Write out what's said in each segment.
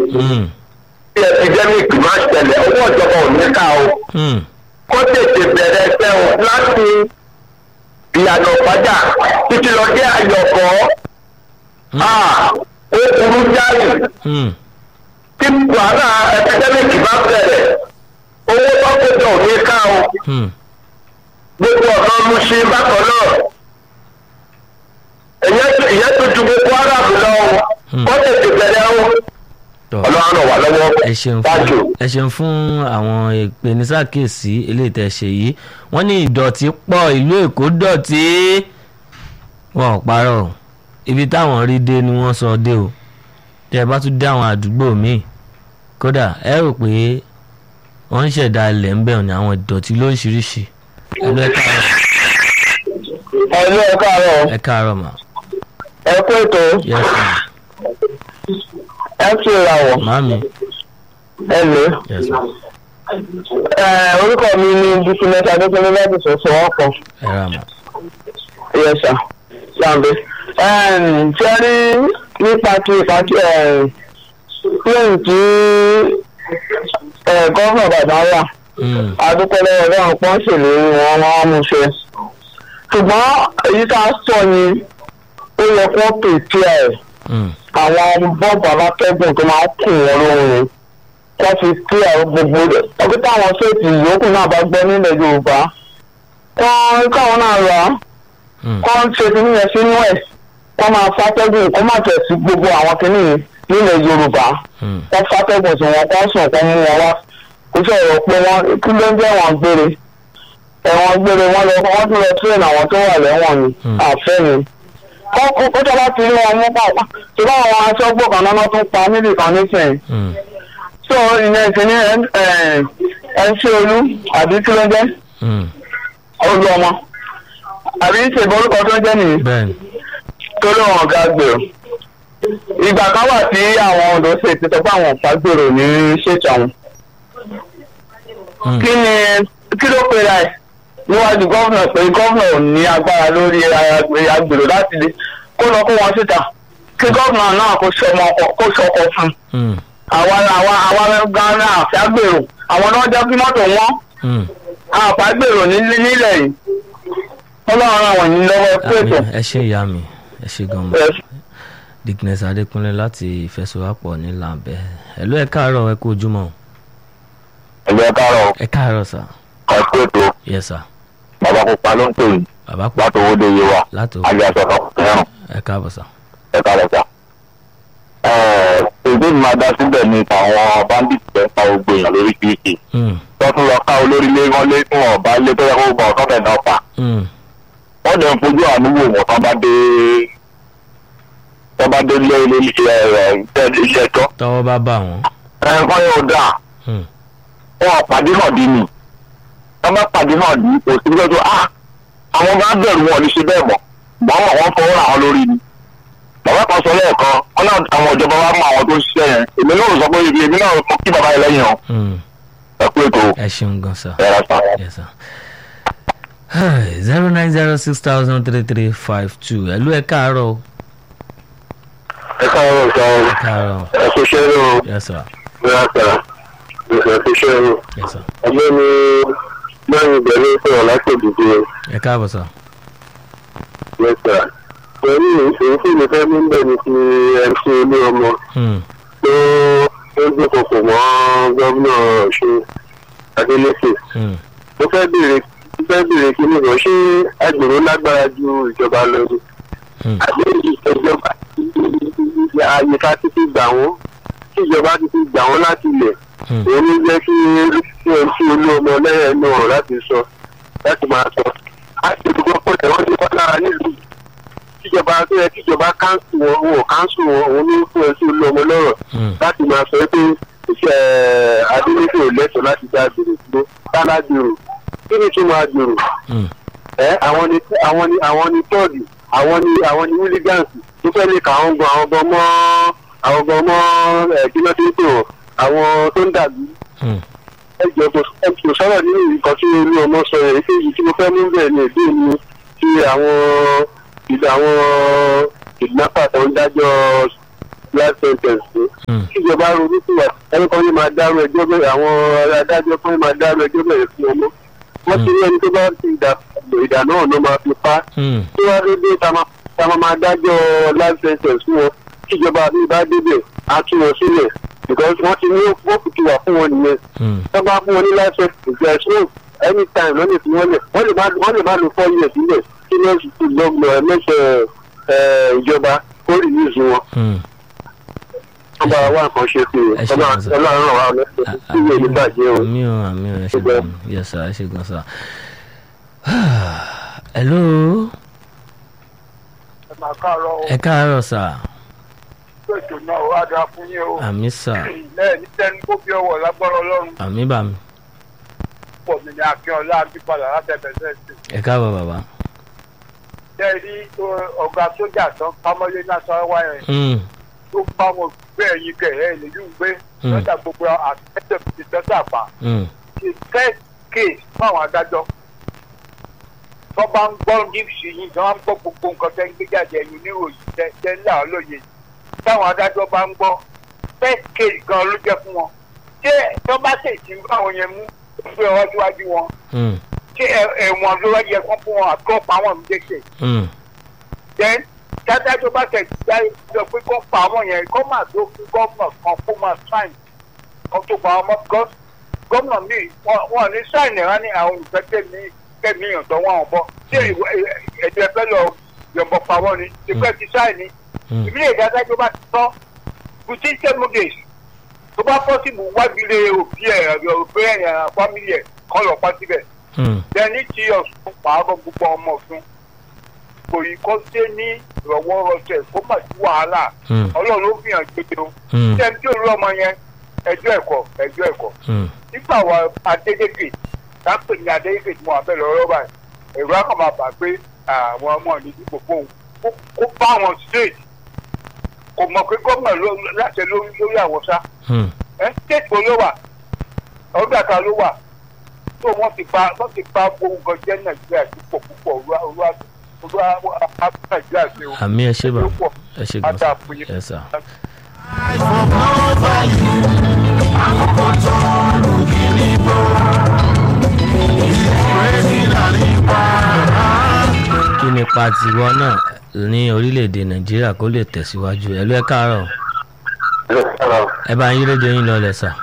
Hmm. tí epidemic máa ṣẹlẹ̀ owó ìjọba ò ní ká o Hmm. kó tètè bẹ̀rẹ̀ ẹsẹ̀ o láti ìyànà padà títí lọ dé àyọ̀kọ́ Ah, ó burú jáì Hmm. tí wàhálà epidemic bá bẹ̀rẹ̀ owó tó kójọ ò ní ká o Hmm. gbogbo ọ̀nà mu ṣe bákan náà ìyẹn tó ju gbogbo aráàlú lọ o Hmm. kó tètè bẹ̀rẹ̀ o tọ́ ọlọ́run ràn wá lọ́wọ́ ẹ ṣeun Thank you. fún ẹ ṣeun fún àwọn ìpènísàkèsí eléyìí tẹ́ ṣe yìí wọ́n ní ìdọ̀tí pọ̀ ìlú èkó dọ̀tí wọn ò parọ́ o. ibi táwọn rí dé ni wọ́n sọ dé o tẹ́ ẹ bá tún dé àwọn àdúgbò míì kódà ẹ rò pé wọ́n ń ṣẹ̀dá ilẹ̀ ń bẹ̀rù ní àwọn ìdọ̀tí lóríṣiríṣi ẹ lọ ẹ káàárọ̀ ẹ̀lú ẹ̀ káàárọ̀ ẹ káàárọ̀ mà ẹ kú ètò yes ma ẹ fi ìràwọ̀ màámi ẹ lè. yes ma orúkọ mi ni bísímẹ́tì adékúnlé láti sọ̀sọ̀ ọkọ̀ ẹ rà mà yẹsà sàǹdé. ṣé rí nípa ti ìpàtí plane tí gọ́fà bàbá wà Hmm. adúpẹ́ lọ́wọ́ lọ́wọ́ pọ́n ṣèlérí wọn wọ́n mú ṣe. ṣùgbọ́n èyí tá a sọ ni ó yẹ kó pèsè ẹ̀ Hmm. àwọn bọ́ọ̀bù alátẹ́gùn tó máa ń kùn wọn lóhùn wọ́n fi kí àwọn gbogbo rẹ̀ ọdún táwọn ṣéètì yòókù náà bá gbọ́ nílẹ̀ yorùbá wọ́n káwọn náà rà á Hmm. kọ́ ń ṣe kínní yẹn sínú ẹ̀ wọ́n máa fàtẹ́gùn kó má tẹ̀ sí gbogbo àwọn kínní yìí nílẹ̀ yorùbá Hmm. wọ́n fàtẹ́gùn sí wọn kó sùn kó mú wọn wá kó sọ̀rọ̀ pé wọ́n kí ló ń jẹ́ wọn gbére ẹ̀wọ̀n gbére wọn lọ wọ́n tún lọ tírẹ̀n àwọn tó wà lẹ́wọ̀n ni Hmm. àfẹ́ ni kó kó tó bá ti rí wọn mú pàpà tí báwọn aṣọ́gbó kan náà tún pa níbì kan nísìnyí Hmm. so ìyẹn ti ní ẹ ṣe olú àbí kí ló ń jẹ́ Hmm. olú ọmọ àbí ṣèbọn orúkọ tó ń jẹ́ nìyí bẹ́ẹ̀ni tó lóun ọ̀gá gbèrò ìgbà kan wà tí àwọn odò ṣe ti sọ pé àwọn ọ̀pá gbèrò ní ṣètò àwọn Hmm. kí ni kí ló pe ra ẹ̀ níwájú gọ́vnà pé gọ́vnà ò ní agbára lórí agbèrò láti lè kó lọ kó wọn síta kí gọ́vnà náà kó ṣọmọ kó ṣọkọ fún un Hmm. àwa àwa àwa gánà àfẹ́gbèrò àwọn náà jẹ́ kí mọ́tò wọn Hmm. àfẹ́gbèrò nílẹ̀ yìí ọlọ́run ràn wọ́n yín lọ́wọ́ pèsè. Àmín. ẹ ṣe ìyá mi ẹ ṣe gan ma dickness adékúnlé láti ìfẹsọwápọ̀ ní làǹbẹ̀ ẹ̀lú ẹ káàárọ̀ ẹ kú ojúmọ́ ẹgbẹ́ káàárọ̀ ẹ káàárọ̀ sà ọ̀pọ̀ ètò yes sà bàbá pupa ló ń pè yín bàbá pọ̀ láti owó de iye wa láti ajá sọ̀rọ̀ fẹ́ràn ẹ káàbọ̀ sà ẹ̀ka lọ́sà. èdè mi máa dá síbẹ̀ ní tàwọn bandits fẹ́ pa gbogbo èèyàn lórí kìrìkì Hmm. tó tún lọ ká olórí lé wọn lé tí wọn bá lé tó yẹ kó gbọ́ ọ̀tọ́ fẹ̀ náà pa Hmm. wọ́n dẹ̀ ń fojú àánú wò wọ́n tán bá dé tán bá dé lé ilé iṣẹ́ ẹ̀ iṣẹ́ tọ́ tọwọ́ bá bà wọ́n ẹ̀kọ́ yóò dáa Hmm. wọn pàdé náà dín ní wọn bá pàdé náà dín kò sí lọ́jọ́ ah àwọn bá bẹ̀rù wọn ní ṣe bẹ́ẹ̀ mọ̀ bọ́n mọ̀ wọ́n fọwọ́ ra wọn lórí ni bàbá kan sọ lẹ́ẹ̀kan wọn náà àwọn ìjọba wa mọ àwọn tó ń ṣiṣẹ́ yẹn èmi náà sọ pé ibi èmi náà mo kí bàbá yẹn lẹ́yìn o Hmm. ẹ kú ètò ẹ ṣeun gan sà ẹ̀rọ sàn. yes sà zero nine zero six thousand three three five two ẹ̀lú ẹ káàárọ̀ o. ẹ káàárọ̀ sọ ẹ káàárọ̀ ẹ kú iṣẹ́ rẹ o yes sir ẹ sà ẹ kú iṣẹ́ rẹ o yes sir ọgbẹ́ mi lẹ́yìn ìbẹ̀rẹ̀ sọ̀rọ̀ láti òdìdí ẹ káàbọ̀ sà ẹ sà pẹ̀lú èyí tí mo fẹ́ mú bẹ́ẹ̀ ni ti mc olú ọmọ Hmm. tó ó dúnkokò mọ́ gómìnà ọ̀ṣun adélèké Hmm. mo fẹ́ béèrè mo fẹ́ béèrè kí ni wọ́n ṣé agbèrò lágbára ju ìjọba lọ ni Hmm. àbí ìjọba àyè ká ti fi gbà wọ́n kí ìjọba ti fi gbà wọ́n láti ilẹ̀ Hmm. èyí ló jẹ́ kí mc olú ọmọ lẹ́yìn ẹnu ọ̀rọ̀ láti sọ láti máa sọ àti ìdúgbò pọ̀ tẹ̀wọ́n ti wá lára nílùú kíjọba tó yẹ kíjọba káńsù wọn wọn ò káńsù wọn òun ní fún ẹsẹ olú ọmọ lọ́rọ̀ Hmm. láti máa sọ pé iṣẹ́ adélèké ò lẹ́tọ̀ọ́ láti dá gbèrò dúró tálá gbèrò kí ni tún máa gbèrò Hmm. ẹ àwọn ni àwọn ni àwọn ni tọ́ọ̀dì àwọn ni àwọn ni hooligans tó fẹ́ lè kà àwọn gan àwọn gan mọ́ àwọn gan mọ́ ẹ̀ kí ló dé tó àwọn tó ń dàbí Hmm. ẹjọ kò kò sọ̀rọ̀ nínú nǹkan tí olú ọmọ sọ yẹn pé èyí tí mo fẹ́ mú bẹ́ẹ̀ ni èdè mi ti àwọn ìlú àwọn kidnapper tó ń dájọ́ last sentence sí Hmm. kíjọba ronú sí wa ẹni kan ní máa dárò ẹjọ́ bẹ̀rẹ̀ àwọn adájọ́ kan ní máa dárò ẹjọ́ bẹ̀rẹ̀ fún ọmọ wọ́n ti rí ẹni tó bá ti ìdá ìdá náà ló máa fi pa Hmm. tí wọ́n rí bí ta máa ta máa máa dájọ́ life sentence fún wọn kíjọba mi bá débẹ̀ á tú wọn sílẹ̀ because wọ́n ti ní òkú ti wà fún wọn nìyẹn Hmm. tó bá fún wọn ní life sentence there is no anytime ló lè fi wọ́n lẹ̀ wọ́n lè má wọ́n lè má lo four years sílẹ̀ kí ní oṣù tó gbọ́gbọ́ ẹ̀ mẹ́sẹ̀ ẹ̀ ìjọba kó release wọn Hmm. wọ́n bá wá nǹkan ṣe sí i Ẹ ṣe ọlọ́run gan-an, sir. ọlọ́run ràn wá lọ́sẹ̀ tí ìwé ní bàjẹ́ o. àmì ò àmì ò ẹ ṣe Ṣùgbọ́n- gan yes sir ẹ ṣe gan sir. hello ẹ máa káàárọ̀ o ẹ káàárọ̀ sir ètò náà ó wá dáa fún yín o àmì sir lẹ́yìn ní tẹ́ni kó fi ọwọ́ lágbára ọlọ́run àmì bàmí pọ̀ mí ní akínọlá àbípadà látẹ̀bẹ̀sẹ̀ sí ẹ káàbọ̀ bàbá. jẹ́ rí ọ̀gá sójà tán pámọ́lé national wire Hmm. tó bá wọn gbé ẹ̀yìn kẹ̀ ẹ̀ lè yún gbé Hmm. lọ́jà gbogbo àtẹ̀tẹ̀ ti tẹ́tà pa Hmm. ti first case fáwọn adájọ́ tó bá ń gbọ́ níṣì yìí tó bá ń gbọ́ gbogbo nǹkan tẹ́ ń gbé jáde ẹ̀yìn oníròyìn tẹ́ tẹ́ ńlá olóye táwọn adájọ́ bá ń gbọ́ first case gan ló jẹ́ fún wọn ṣé tó bá tètè ń bá wọn yẹn mú gbé ọwọ́ síwájú wọn Hmm. ṣé ẹ- ẹ̀wọ̀n ló wá yẹ kán fún wọn àti kán pa wọn méjèèjì Hmm. then dájájọ́ bá tẹ̀ jáde lọ pé kán pa wọn yẹn kán máa tó fún gómìnà kan kó máa sáìn kan tó pa wọn mọ́ because gómìnà mi wọn wọn ní sáìn ẹ̀rá ní àwọn olùfẹ́ tẹ̀mí tẹ̀mí ìyàntọ́ wọn wọn bọ́ ṣé ẹ̀jẹ̀ fẹ́ lọ yọ̀bọ̀ pa wọn ni ìfẹ́ ti sáìn ni Hmm. ìbílẹ̀ ìdájọ́ bá ti tọ́ within seven days tó bá pọ́sibù wábìlẹ̀ òbí ẹ̀ òbí ẹ̀ fámìlì ẹ̀ kọ́ lọ pa síbẹ̀ Hmm. dẹni tí ọ̀sùn pààrọ̀ gbogbo ọmọ ọ̀sùn kò yí kó dé ní ìrọ̀wọ́ rọsẹ̀ kó má sí wàhálà Hmm. ọlọ́run ló fi hàn gbèdé o Hmm. ṣé tí olú ọmọ yẹn ẹjọ́ ẹ̀kọ́ ẹjọ́ ẹ̀kọ́ Hmm. nígbà wa adédèké dápè ní adédèké tí mo wà bẹ́ẹ̀ lọ́rọ́ báyìí èrò akọ̀ máa bà pé àwọn ọmọ ní dìbò fóun kó- kó bá wọn straight kò mọ̀ pé gómìnà ló- láṣẹ lórí lórí àwọn sá Hmm. ẹ state wo ló wà ọgbà kan ló wà tó wọn ti pa wọn ti pa gbogbo nǹkan jẹ nàìjíríà púpọ̀ púpọ̀ olúwa olúwa olúwa á nàìjíríà ṣe o àmì ẹ ṣe bà ló pọ̀ ẹ ṣe gan ádá sir fún yín. yes sir. kí ni ipa tiwọn náà ní orílẹ̀-èdè nàìjíríà kó lè tẹ̀síwájú ẹ ló ẹ káàárọ̀ ẹ bá yín rédíò yín lọlẹ̀ sà.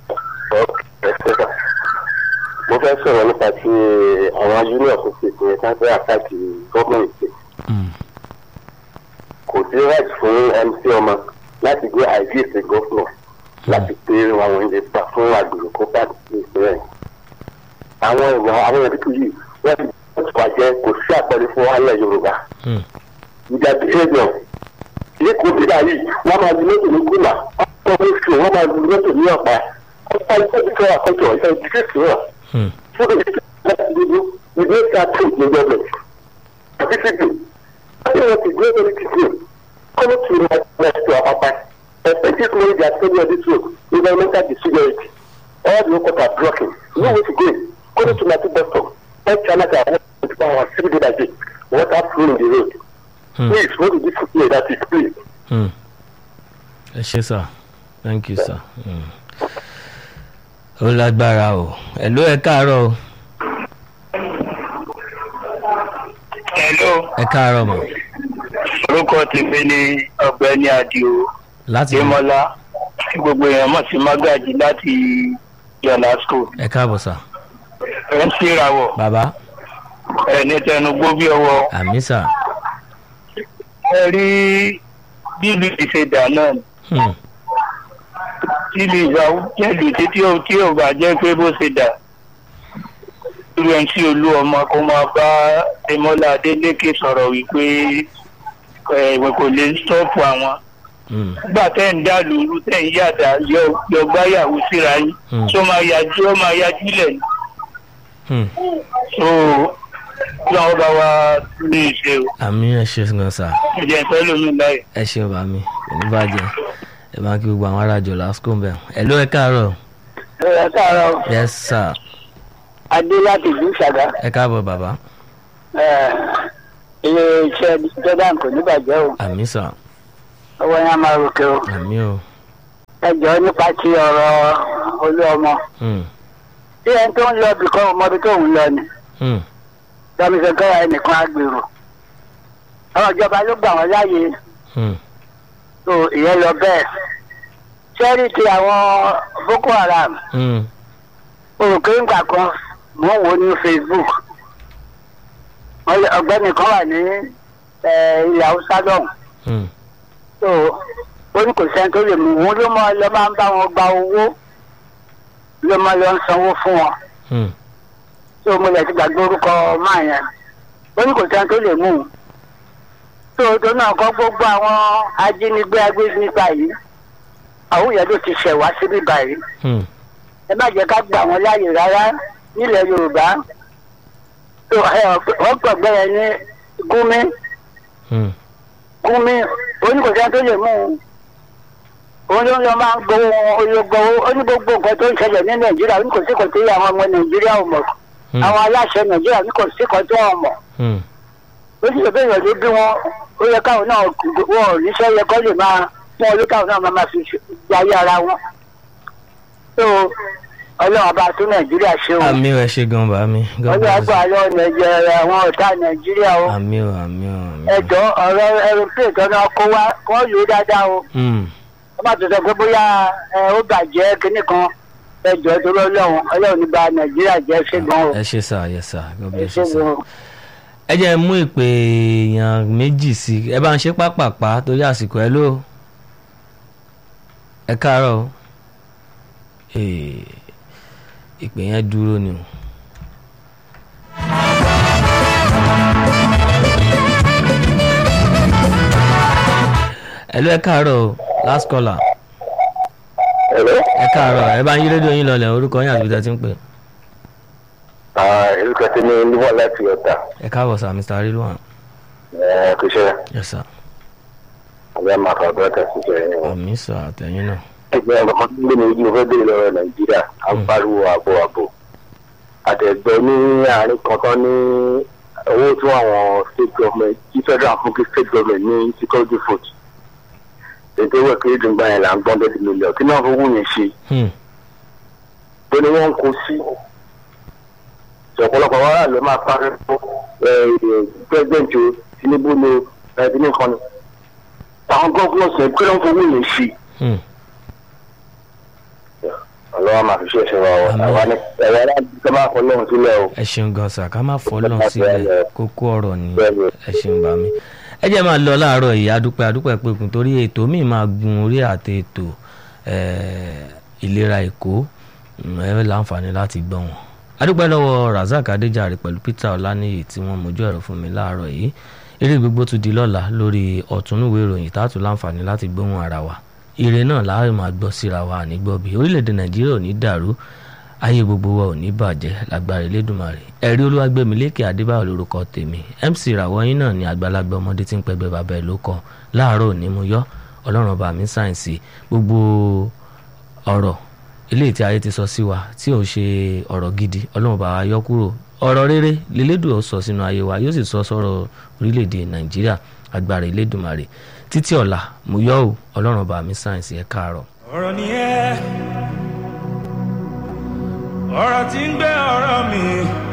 mo fẹ́ sọ̀rọ̀ nípa ti àwọn union association yẹn káfẹ́ àtàkì gọ́ọ̀mẹ̀ntì Hmm. kò sí right fún mc ọmọ láti gbé àìsíèsè gọ́fúnà láti pé àwọn ilé gbà fún àgbèrè kó bá ti ṣe rẹ̀. àwọn ìwà àwọn ìdíkù yìí wọ́n ti wà jẹ́ kò sí àpẹẹrẹ fún alẹ́ yorùbá. Hmm. ìjà behaviour lẹ́kọ̀ọ́ bíbá yìí wọ́n máa lu mọ́tò ní kúlà wọ́n máa fi wọ́n máa lu mọ́tò ní ọ̀pá wọ́n máa lu mọ́tò ní àkọ́jọ ìfẹ́ ìdíkẹ́sì náà Hmm. fún ìdíkẹ́sì láti dúdú ìdí ìta tó ní gọ́ọ̀mẹ̀ntì àti fídíò láti wọ́n ti gbé lórí títì kọ́mọ́ tù ní ẹ̀sìn àpapà effective knowledge at study of this work environmental security all the local are blocking no way to go kọ́mọ́ tù ní àti bus stop all channels are working to power civil days water flow in the road Hmm. please what is this play that is please. Hmm. ẹ ṣe sà thank you sir. Hmm. ó lágbára o ẹ ló ẹ káàárọ̀ o hello ẹ káàárọ̀ mọ̀ orúkọ tèmi ni ọ̀gbẹ́ni adio láti démọlá tí gbogbo èèyàn mọ̀ sí magaji láti yọlá school ẹ káàbọ̀ sà ẹ ń ṣèràwọ̀ bàbá ẹ ní tẹnugbó bí ọwọ́ àmì sà ẹ rí bílù ìṣèdá náà Hmm. tíbi ìgbà jẹ́lù títí ò tí ò bá jẹ́ pé bó ṣe dà irú ẹni tí olú ọmọ kó máa bá tẹmọ́lá adélékè sọ̀rọ̀ wípé ẹ̀wọ̀n kò lè stọ́ọ̀pù àwọn Hmm. nígbà tẹ́ ń dá lóru tẹ́ ń yàdá yọ yọ gbáyàwó síra yín Hmm. tó máa yájú ó máa yájú lẹ̀ ní. Hmm. so lọ́wọ́ bá wa ní ìṣe o àmì ẹ ṣe gan sà ẹ̀jẹ̀ ìfẹ́ lómi láyè. ẹ ṣeun bá mi kò ní bàjẹ́ ẹ máa kí gbogbo àwọn arájọ lásìkò ń bẹ̀ ẹ ló ẹ káàárọ̀ ẹ káàárọ̀ yes sir adé láti ìlú ìṣàgá ẹ káàbọ̀ bàbá ilé iṣẹ́ jordan kò ní bàjẹ́ o àmì sà ọwọ́ yẹn á máa ròkè o àmì o ẹ jọ̀ọ́ nípa ti ọ̀rọ̀ olú ọmọ Hmm, tí ẹni tó ń lọ bìkan ọmọdé tó ń lọ ni hmm, dọ́mísọ̀kẹ́rà ẹnìkan agbèrò àwọn ìjọba ló gbà wọ́n láàyè hmm, tó ìyẹn lọ bẹ́ẹ̀ sẹ́rí ti àwọn boko haram hmm, òrùké ńgbà kan mò ń wò ó ní facebook Wọ́n lé- ọ̀gbẹ́ni kan wà ní eh, ilẹ̀ haúsá lọ́hùn hmm, tó ó ní kò sẹ́ni tó lè mú wọn ló máa lọ máa ń bá wọn gba owó ló máa lọ ń sanwó fún wọn hmm, tó mo lè ti gbàgbé orúkọ máa yẹn ó ní kò sẹ́ni tó lè mú un tó tó náà kọ́ gbogbo àwọn ajínigbé agbésínípa yìí àwọn yẹn ló ti ṣẹ̀ wá síbí báyìí hmm, ẹ má jẹ́ ká gbà wọ́n láàyè rárá nílẹ̀ yorùbá tó ẹ wọ́n gbọ̀gbẹ́ yẹn ní gúnmí hmm, gúnmí oníkòsẹ́ tó lè mú un òun ló ń lọ máa ń gbowó ológbowó ó ní gbogbo nǹkan tó ń ṣẹlẹ̀ ní nàìjíríà oníkòsí kan tó yẹ àwọn ọmọ nàìjíríà ò mọ̀ hmm, àwọn aláṣẹ nàìjíríà oníkòsí kan tó wọn mọ̀ hmm, ó sì lè bẹ́ẹ̀ yàn ló bí wọn ó yẹ káwọn náà wọn ò níṣẹ́ yẹ kọ́ lè máa fún ọdún káwọn náà máa máa fi jayé ara wọn tó ọlọ́run bá tún nàìjíríà ṣe o àmì o ẹ ṣe gan bá mi God ọlọ́run bless àgbà lọ nàìjíríà àwọn ọ̀tá nàìjíríà o you. àmì o àmì o àmì o. ẹjọ́ ọ̀rọ̀ aeroplane tó náà kó wá kó lò ó dáadáa o Hmm, wọ́n má tó sọ pé bóyá ẹ, ó bàjẹ́ kínní kan ẹjọ́ torí ọlọ́run ọlọ́run ní ba nàìjíríà jẹ́ ṣé gan o ẹ ṣe sá yẹ sá God ẹ bless ṣé you sá. gan o. ẹ jẹ́ mú ìpè èèyàn méjì sí i ẹ bá ń ṣe pápápá torí àsìkò ẹ ló ẹ káàárọ̀ o. Ee, ìpè yẹn dúró ni o. ẹ ló ẹ káàárọ̀ o last caller ẹ̀rọ ẹ káàárọ̀ ẹ bá ń yí rédíò yín lọlẹ̀ orúkọ yín àti ibi tẹ́ ti ń pè orúkọ tí ní níwọ̀n láti ọ̀tà ẹ káàbọ̀ sá Mr. Rilwan kò ṣe yes sir àwọn ẹ̀ máa fà bọ́ọ̀tà ṣiṣẹ́ yẹn wọn. àmì sọ àtẹ̀yìn náà ẹgbẹ́ ọmọ kan tó ń gbé ní ojú ọfẹ́ bèrè lọ́wọ́ nàìjíríà à ń pariwo ààbò ààbò àtẹ̀gbẹ́ ní àárín kankan ní owó tí àwọn state government tí federal fún kí state government ní security foot ètò ìwé kiri dùn gbà yẹn là ń gbọ́n bẹ́ẹ̀ mílíọ̀n kí náà fowó yẹn ṣe Hmm, tó ní wọ́n ń kó sí ọ̀pọ̀lọpọ̀ wàhálà ló máa parí fún president o tinubu ni tinubu kan ni àwọn gọ́ọ̀gùn sọ pé wọ́n fowó yẹn ṣe hmm. ọlọ́wọ́ máa fi ṣe ìṣẹ́ wa o Àmín. àwa ni ẹ̀rọ aláǹdí máa fọ lọ́run sílẹ̀ o ẹ ṣeun gan sà ká má fọlọ́n sílẹ̀ kókó ọ̀rọ̀ ni Bẹ́ẹ̀ni. ẹ ṣeun bá mi. ẹ jẹ́ máa lọ láàárọ̀ yìí adúpẹ́ adúpẹ́ pẹ̀kun torí ètò míì máa gun orí àti ètò eh, ìlera èkó mm, ẹ láǹfààní láti gbọ́ wọn. adúpẹ́ lọ́wọ́ Razak Adéjàre pẹ̀lú Peter Ọláníyì tí wọ́n mójú ẹ̀rọ fún mi láàárọ̀ yìí eré gbogbo tún di lọ́la lórí ọ̀túnúwé ìròyìn tààtù láǹfààní láti gbóhùn ara wa ire náà láàrin máa gbọ́ síra wa ànígbọ́ bí orílẹ̀-èdè Nàìjíríà ò ní dàrú ayé gbogbo wa ò ní bàjẹ́ lágbára Elédùmarè ẹ̀rí Olúwagbémilékè Adébáyọ̀ lórúkọ tèmi MC ìràwọ̀ yín náà ni àgbàlagbà ọmọdé tí ń pẹgbẹ́ bàbá ẹ̀ ló kọ láàárọ̀ òní mo yọ ọlọ́run ọba mi sáyẹ̀nsì gbogbo ọ̀rọ̀ eléyìí tí ayé ti sọ sí wa tí ò ṣe ọ̀rọ̀ gidi ọlọ́run ọba wa yọ kúrò ọ̀rọ̀ rere lélẹ́dùn ó sọ sínú ayé wa yóò sì sọ sọ̀rọ̀ orílẹ̀-èdè Nàìjíríà agbára Elédùmarè títí ọ̀la mo yọ ọ́ ọlọ́run ọba mi sáyẹ̀nsì ẹ̀ káàárọ̀. ọ̀rọ̀ ni ẹ́ ọ̀rọ̀ tí ń gbé ọ̀rọ̀ mi